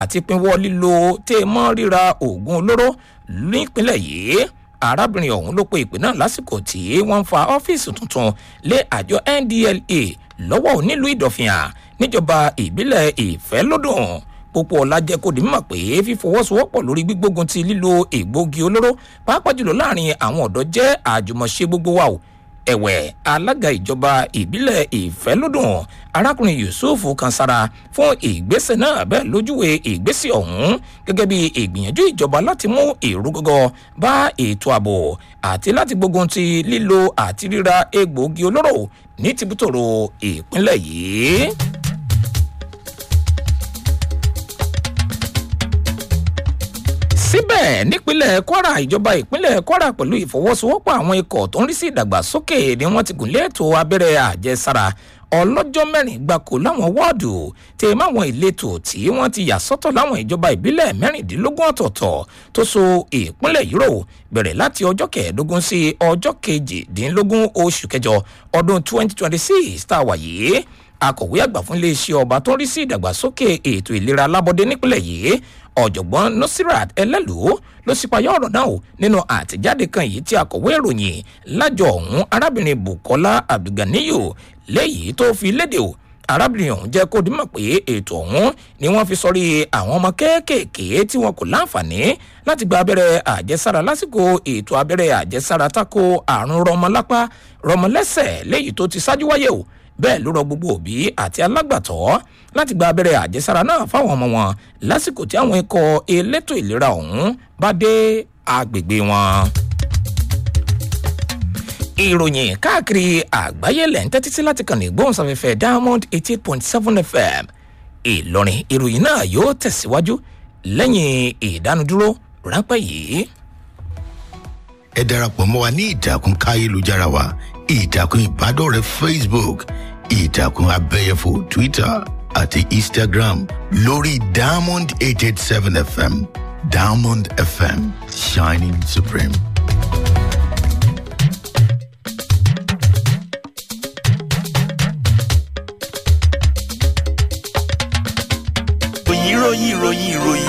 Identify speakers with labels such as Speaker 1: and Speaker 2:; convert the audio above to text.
Speaker 1: àti pinwọ́ lílo tẹ́ mọ́ ríra oògùn olóró nípínlẹ̀ yìí arábìnrin ọ̀hún ló pe ìpè náà lásìkò tí wọ́n ń fa ọ́fíìsì tuntun lé àjọ ndla lọ́wọ́ nílùú ìdọ̀fìàn níjọba ìbílẹ̀ ìfẹ́lódùn pópó ọlá jẹ́ kó di mímọ̀ pé fífọwọ́sowọ́pọ̀ lórí gbígbógun ti lílo egbòogi olóró pàápàá jùlọ láàrin àwọn ọ̀dọ́ jẹ́ àjùmọ̀ṣe gbogbo wa o ẹ̀wẹ̀ alága ìjọba ìbílẹ̀ ìfẹ́lódùn arákùnrin yusuf kansara fún ìgbésẹ̀ náà bẹ́ẹ̀ lójúwe ìgbésẹ̀ ọ̀hún gẹ́gẹ́ bí ìgbìyànjú ìjọba láti mú èrú gọ́gọ́ bá ètò ààbò àti láti gbógun ti lílo àti ríra egbòogi olóró ní tìbútòrò ìpínlẹ̀ yìí. síbẹ̀ nípínlẹ̀ kwara ìjọba ìpínlẹ̀ kwara pẹ̀lú ìfọwọ́sowọ́pọ̀ àwọn ikọ̀ tó ń rí sí ìdàgbàsókè ni wọ́n ti gùnlé ètò abẹ́rẹ́ àjẹsára ọlọ́jọ́ mẹ́rin gbáko láwọn wọ́ọ̀dù tẹ máwọn ìletò tí wọ́n ti yà sọ́tọ̀ láwọn ìjọba ìbílẹ̀ mẹ́rìndínlógún ọ̀tọ̀ọ̀tọ̀ tó so ìpínlẹ̀ yìí rò bẹ̀rẹ̀ láti ọjọ́ kẹẹ̀ẹ́dógún sí ọjọ́ kejìdínlógún oṣù kẹjọ ọdún 2026 tá a wà yìí akọ̀wé àgbà fún iléeṣẹ́ ọba tó ń rí sí ìdàgbàsókè ètò ìlera alábọ́dé nípínlẹ̀ yìí ọ̀jọ̀gbọ́n nasirat ẹlẹ́lú ló sípayá ọ̀rọ̀ náà o nínú àtẹ̀jáde kan yìí tí akọ̀wé ìròyìn lájọ ọ̀hún arábìnrin bukola abdulganiyu léyìí tó fi léde o arábìnrin ọ̀hún jẹ́ kó dímọ̀ pé ètò ọ̀hún ni wọ́n fi sọrí àwọn ọmọ kéékèèké tí wọn kò láǹfààní láti gba abẹ́rẹ́ àjẹsára lásìkò ètò abẹ́rẹ́ àjẹsára tako àrùn rọmọlápá rọmọlẹ́sẹ̀ léyìí tó ti ṣáájú wáyé o bẹ́ẹ̀ ló rọ gbogbo òbí àti alágbàtọ́ láti gba abẹ́rẹ́ àjẹsára náà fáwọn ọmọ wọn lásìkò tí àwọn ikọ̀ elétò ìlera ọ̀hún bá dé agbègbè wọn. ìròyìn káàkiri àgbáyé lẹ̀ ń tẹ́tí sí láti kàn ní gbóhùnsáfẹ́fẹ́ diamond eighty eight point seven fm ìlọrin ìròyìn náà yóò tẹ̀síwájú lẹ́yìn ìdánudúró ráńpẹ́ yìí.
Speaker 2: ẹ darapọ̀ mọ́ wa ní ìtàkùn káyélujára wa ìtàkùn ìbádọ́rẹ̀ẹ́ facebook ìtàkùn abẹ́yẹfò twitter àti instagram lórí diamond eight eight seven fm diamond fm shining supreme.
Speaker 3: ìròyìn ìròyìn ìròyìn ìròyìn